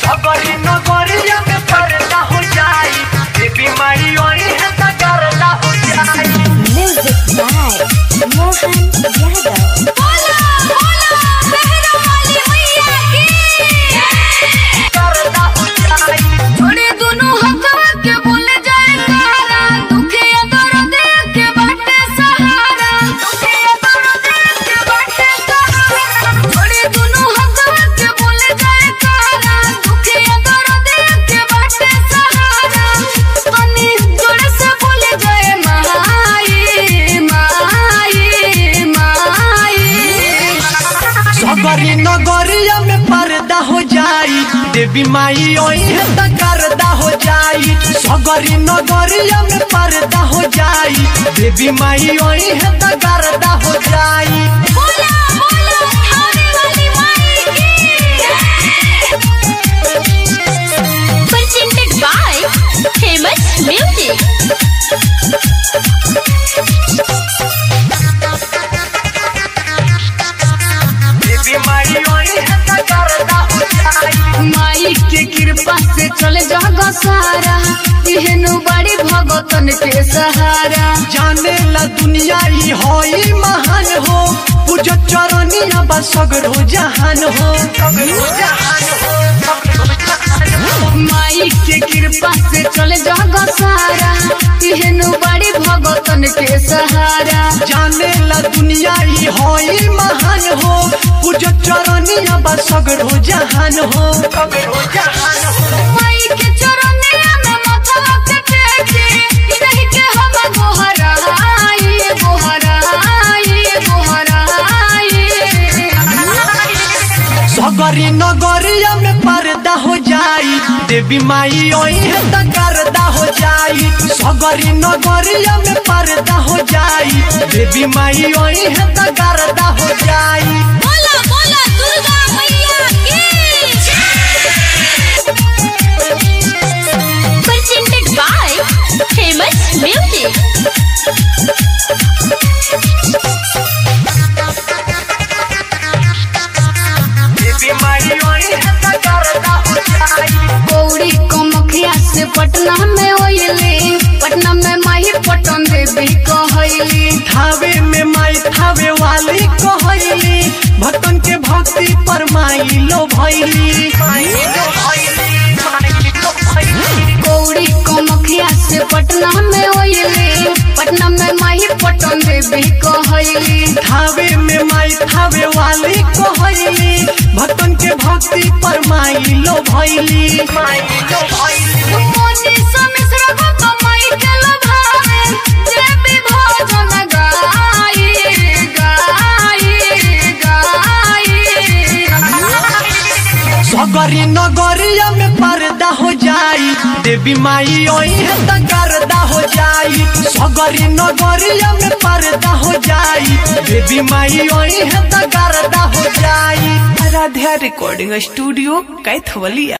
अगली नगरिया में पर्दा हो जाई ये बीमारी ओई है त करला हो जाई Music by Mohan Yadav. बोला बोला सहरा वाली मैया की करला हो जाई छोड़े दोनों हथवा के बोले जाए कारा दुखे दर्द के बाटे सहारा दुखे दर्द के बाटे सहारा छोड़े दोनों हथवा के बोले जाए कारा दुखे दर्द के बाटे सहारा तनी जोड़े से बोले जाए माई माई माई सगरी नगरिया में पर्दा हो जाई देवी माई ओई है त करदा हो जाई सगरी नगरिया में पर्दा हो जाई देवी माई ओई है त करदा हो जाई बोला बोला थाने वाली माई की presented by famous music देवी माई ओई है त करदा हो जाई माई के कृपा से चले जग सारा एहनु बड़ी भगतन के सहारा जाने ला दुनिया ई होई महान हो पूजो चरनिया बा सगरो जहान हो सगरो जहान हो सगरो जहान हो माई के कृपा से चले जग सारा एहनु बड़ी भगतन के सहारा जाने ला दुनिया ई होई महान हो पूजो चरनिया बा सगरो जहान हो सगरो जहान हो माई के चरनिया में माथा के टेके रह के हम गोहराई गोहराई गोहराई सगरी नगरिया में पर्दा हो जाई देवी माई ओई है त करदा हो जाई सगरी नगरिया में पर्दा हो जाई देवी माई ओई है त करदा हो जाई बोला बोला दुर्गा मैया की presented by famous music देवी माई ओई है त करदा हो जाई गौरी कमखिया से पटना में होइले पटना में माही पटन देवी कहैली थावे में माई थावे वाली कहैली भक्तन के भक्ति पर माई लो भैली माई लो भैली माई लो भैली गौरी कमखिया से पटना में होइले पटना में माही पटन देवी कहैली थावे में माई थावे वाली कहैली भक्तन के भक्ति पर माई लो भैली माई लो भैली मोनी समिश्र को तो माई के लभावे देवी भजन गाई गाई गाई सगरी नगरिया में पर्दा हो जाई देवी माई ओई है त करदा हो जाई सगरी नगरिया में पर्दा हो जाई देवी माई ओई है त करदा हो जाई आराध्या रिकॉर्डिंग स्टूडियो कैथवलिया